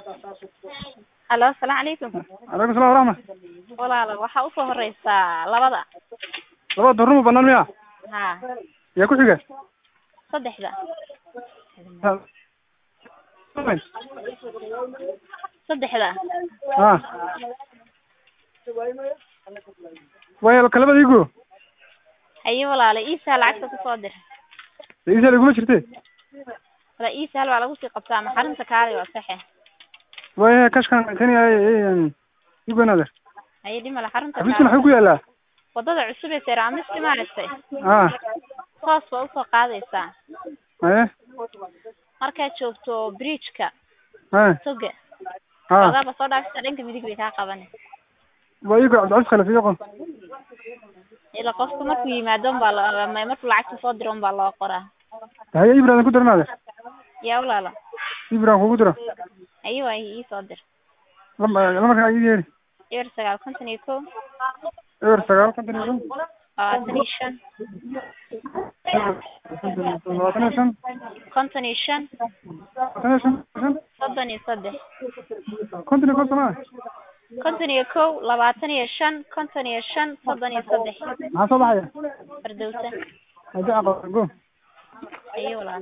Halo, asalaamu calaykum. calaykum salam waraxma Walaalo, waxaa usoo horeysaa labada. labada dornuma banaan miya Haa, yaa ku xiga saddexda. Saddexda. ha way kalabada igu Haye walaalo, iisaa lacagta kusoo dir. isa iguma jirte Wala iisaa waa lagu sii qabtaa maxarinta kaali waa saxe. way kashkan kani igu naader Haye dhimala xarunta xafiiskan waxuu ku yaalaa Wadada cusub ee Seeraamisti maaragtay. ha Hoos baa usoo qaadaysaa. haye Markaad joogto bridge-ka ha toga. ha Wadaaba soo dhaafisa dhanka midig bay kaa qabanay. waa igu cabdicabdi khalaf iyo qon Ila qofku markuu yimaado baa la ma markuu lacagta soo diro baa loo qoraa. haye ibrahim ku diro naader Yaa walaalo. ibrahim kugu diro Haye waa ii soo dir. lama lamarkaa ii yeeri eber sagaal konton iyo kow eber sagaal konton iyo shan labaatan iyo shan labaatan iyo shan konton iyo shan labaatan iyo shan shan soddon iyo saddex konton iyo konton maa konton iyo kow labaatan iyo shan konton iyo shan soddon iyo saddex maxaa soo baxaya fardowsa haddii aqal go ayo walaal